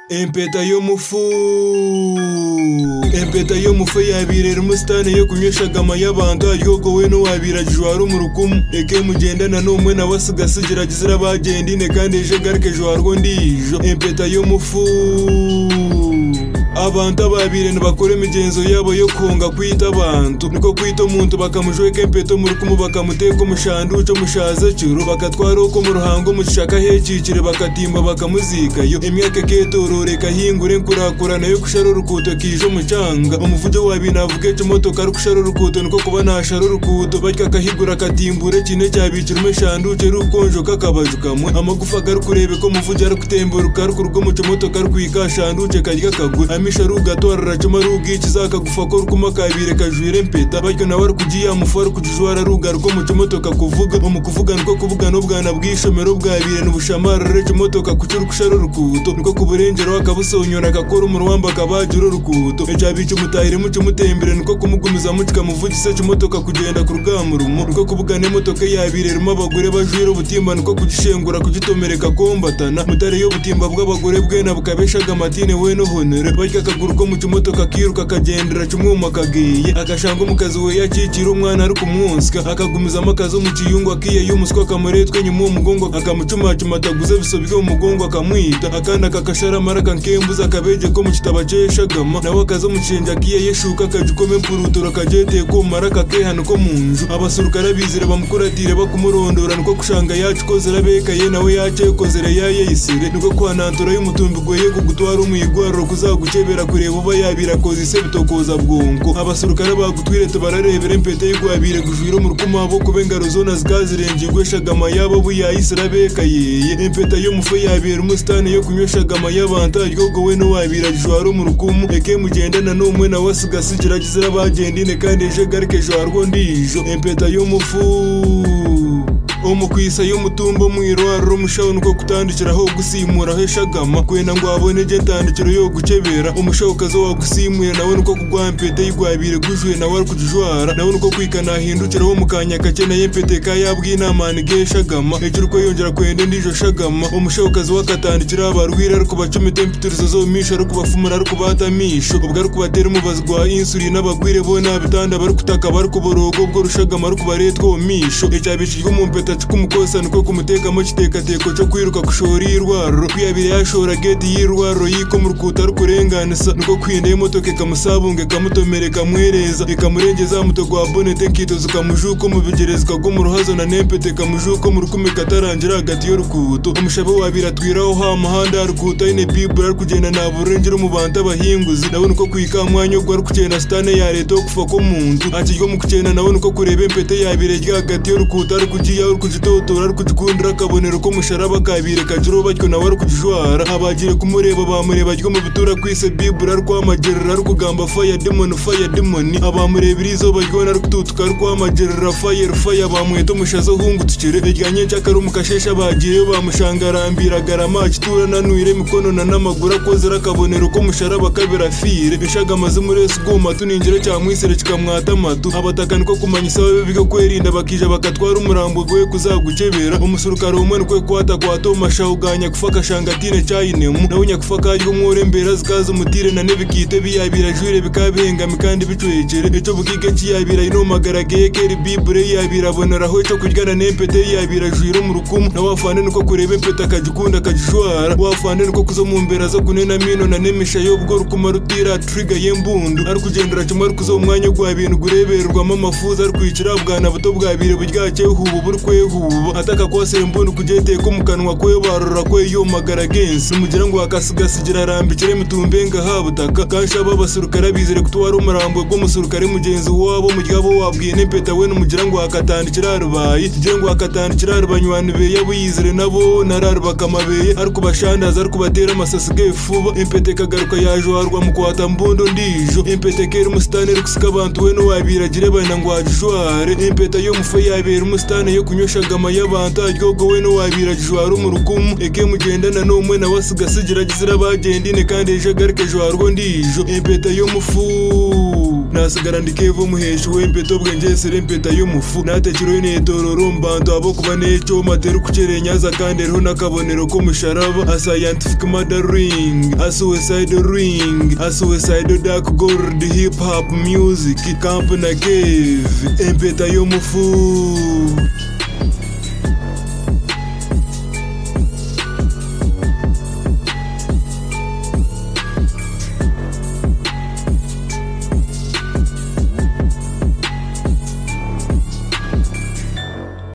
Impeta y'umufu Impeta y'umufu yabirera umusitani yo kunyweshaga amayabanga yoko we n'uwabiragije wari umurukumu eke mugendana n'umwe na wasigasi geragezera bagendine kandi ejo garuke ejo warwo ndijo impeta y'umufu abantu ababire ntibakora imigenzo yabo yo kunga kwita abantu niko kwita umuntu bakamujweka impeto mu rukumu bakamuteka umushandi uca mushaze cyuru bakatwara uko mu ruhango mushaka hecikire bakatimba bakamuzikayo imyaka ketororeka hingure nkurakura nayo kushara urukuto kije umucanga umuvuge wabinavuge cyo motoka rukushara urukuto niko kuba nashara urukuto batya akahigura akatimbure kine cyabicira umushandi uce rukonjo kakabajuka kamwe amagufa garukurebe ko muvuge arukutemburuka rukurugomuco motoka rukikashanduce karya kagura amisha rugatora racoma rugikiza akagufa ko rukuma kabire kajwire mpeta batyo nawe arukugiye amufu arukujijwara rugaruko muco motoka kuvuga mu kuvuga niko kuvuga n'ubwana bw'ishomero bwabire n'ubushamara reco motoka kuco rukushara urukuto niko kuburengero akabusonyora agakora umuruwamba akabagira urukuto ecabica umutahire muco umutembere niko kumugumiza mucika muvugise co motoka kugenda ku rugamba rumo niko kuvuga n'imotoka yabire ruma abagore bajwira ubutimba niko kugishengura kugitomereka kombatana mutare yo butimba bw'abagore bwe na bukabeshaga amatine we no honore barya akaguru ko mu kimotoka akiruka akagendera cy'umwuma akagiye agashanga umukazi we yakikira umwana ari kumwonswa akagumizamo akazi mu kiyungu akiye y'umuswa akamuretwe nyuma uwo mugongo akamucumacuma ataguze bisobye uwo mugongo akamwita akandi akakasharamara akankembuza akabege ko mu kitaba cyeshagama nawe akaza mu kirenge akiye yeshuka akajukome mpurutura akageteye ko mara akakehana uko mu nzu abasurukara bizire bamukuratire bakumurondora niko kushanga yacu kozera bekaye nawe yace kozera yayeyisire niko kwanantura y'umutumbi gweye kugutwara umuyigwaruro kuzagukebera kureba uba yabira koza ise bitokoza bwonko abasurukara bagutwire tubararebera impete y'igwabire gujwira umurukuma wabo kuba engaro zona zikazirenga igweshagama yabo buyayisira bekayeye impeta y'umufu yabira umusitani yo kunyweshagama y'abantajyogo we n'uwabiragije wari umurukumu eke mugendana n'umwe nawe asigasi geragezera bagendine kandi ejo garuke ejo warwo ndijo impeta y'umufu umukwisa y'umutumba mwirwarura umushaho nuko kutandikiraho gusimuraho eshagama kwenda ngo abone je tandikiro yo gukebera umushaho ukaza wagusimuye nawe nuko kugwa mpete yigwabire gujuye nawe ari kujijwara nawe nuko kwikana ahindukira wo mukanya kakeneye mpete ka yabw'inamani geshagama ejuru ko yongera kwende ndijo shagama umushaho ukaza wakatandikira abarwira ari kubacumita impiturizo zomisha ari kubafumura ari kubatamisho ubwo ari kubatera umubazi gwa insulin abagwire bo nabitanda bari kutaka bari kuborogo bwo rushagama ari kubaretwa omisho ecyabishijwe mu mpete gatatu k'umukosa niko kumutekamo kitekateko cyo kwiruka kushora iy'irwaruro kwiyabira yashora geti y'irwaruro yiko mu rukuta rukurenganisa niko kwinda y'imotoka ikamusabunga ikamutomera ikamwereza ikamurengeza wa muto gwa bonete nkitoza ukamujuka umubigereza ukagwa mu ruhazo na nempete ikamujuka mu rukumi katarangira hagati y'urukuto umushabe wabira atwiraho ha muhanda ha rukuta ine bibura ari kugenda nta burengera umubanta abahinguzi nawe niko kwika mwanya ubwo ari kugenda sitane ya leta wo kufa ko mu nzu akiryo mu kugenda nawe niko kureba impete yabira rya hagati y'urukuta ari kugiye uri kugitotora ari kugikundira akabonero ko musharaba kabire kajiro batyo nawe ari kugijwara abagiye kumureba bamureba ryo mu bitura kwise bibura ari kwamagerera ari kugamba faya demoni faya demoni abamurebera izo baryo ari kututuka ari kwamagerera faya faya bamuheta umushazo uhungutukire irya nyinshi akari umukashesha bagiyeyo bamushanga arambira agarama akitura nanwire imikono na n'amaguru akozera akabonero ko musharaba kabira fire bishaga amaze umuresi uguma tuningire cyamwisire kikamwata amatu abataka niko kumanya isaha biga kwerinda bakija bakatwara umurambo gwe we kuzagukebera umusurukaro umwe nikwe kwata kwata umashahuganya gufaka shangatine cyayinemu nawe nyakufaka ry'umwore mbera zikaza umutire na nebikite biyabira jure bikabihengami kandi bicuhekere eco bugige kiyabira inomagara geye keri bibure yabira aboneraho eco kuryana nempete yabira jwira mu rukumu na wafande niko kureba empete akagikunda akagishwara wafande niko kuzo mu mbera zo kunena mino na nemisha yobwo rukuma rutira triga yembundu ari kugendera cuma ari kuzo umwanya gwa bintu gurebererwamo amafuza ari kwicira bwana buto bwabire buryakeye hubu buri kwe kwehuba ataka kwasera mbunu kujeteye ko mu kanwa kwe barora kwe yomagara gensi mugira ngo akasigasigira arambikire mutumbe ngahabutaka kanshaba abasurukare bizere kutwara umurambo gw'umusurukare mugenzi wabo muryabo wabwiye nempeta we numugira ngo akatandikira arubaye kugira ngo akatandikira arubanywani be yabuyizire nabo nararubaka amabeye ari kubashandaza ari kubatera amasasi gefuba impete kagaruka yajwarwa mu kwata mbundo ndijo impete kera umusitani rikusika abantu we nowabiragire baina ngo ajijware impeta y'omufu yabera umusitani yo kunyweshagama y'abantu aryogo we n'uwabiragije wari umurukumu eke mugendana n'umwe nawe asigasigira gizira bagendine kandi ejo garuke ejo warwo ndijo impeta y'umufu nasigara ndikevo muheshi w'empeta obwenjesire empeta y'omufu natekireho neetorora omu bantu ab'okuba n'ekyoma terikukyereenyaza kandi eriho n'akabonero k'omusharaba a scientific murder ring a suicide ring a suicide dark gold hip hop music camp na cave empeta y'omufu